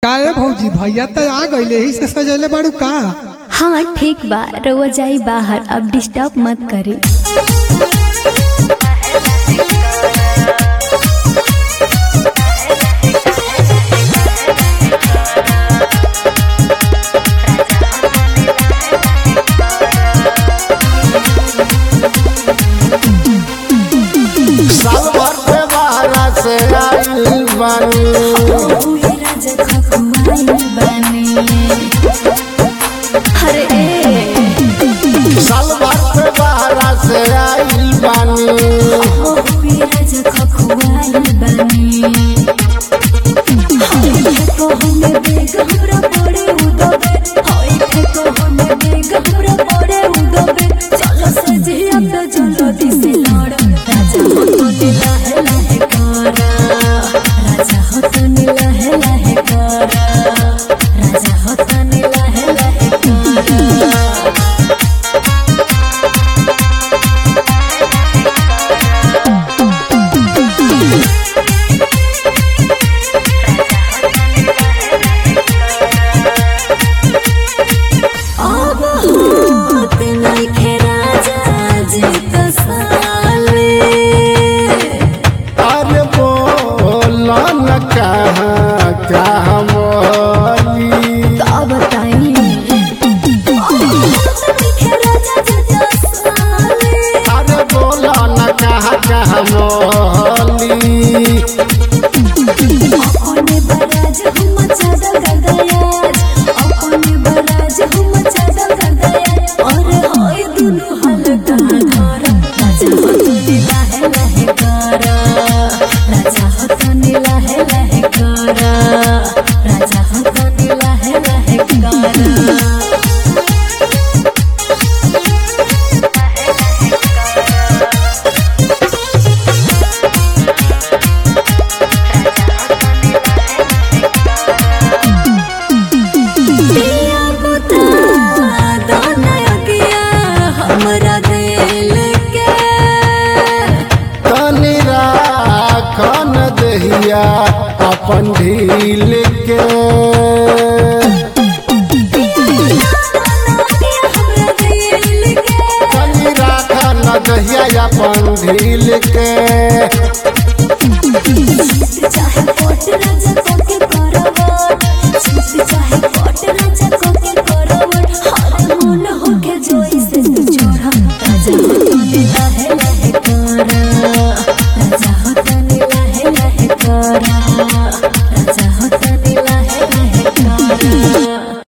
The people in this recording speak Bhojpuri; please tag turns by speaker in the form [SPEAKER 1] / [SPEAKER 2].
[SPEAKER 1] का रे भौजी भैया तो आ गईले ही से सजले बाड़ू का
[SPEAKER 2] हाँ ठीक बा रउआ जाई बाहर अब डिस्टर्ब मत करी
[SPEAKER 3] साल भर के बाहर से आइल बानी
[SPEAKER 2] अरे ए,
[SPEAKER 3] साल भर के बाहर से आइल बानी अरे बोला न कहाँ कहाँ मोली
[SPEAKER 2] अब बताई
[SPEAKER 3] अरे बोला न कहाँ कहाँ मोली
[SPEAKER 2] अपने बराज हम चादर कर गया अपने बराज हम चादर कर गया और होय दुनु हलका घर राजा होतनी लहे लहे कर राजा होतनी लहे लहे कर राजा होतनी लहे लहे कर दिया बुता दोनों किया हमरा दिल के
[SPEAKER 3] तनी राखन दहिया अपन ढील के
[SPEAKER 2] हमरा दिल के
[SPEAKER 3] तनी राखन दहिया अपन ढील के
[SPEAKER 2] चाहे कोट राजा को के करवट चाहे कोट राजा को के करवट हर मन हो के जोई से तू छोड़ा राजा होतनी लहे लहे कर राजा होतनी लहे लहे कर राजा होतनी लहे लहे कर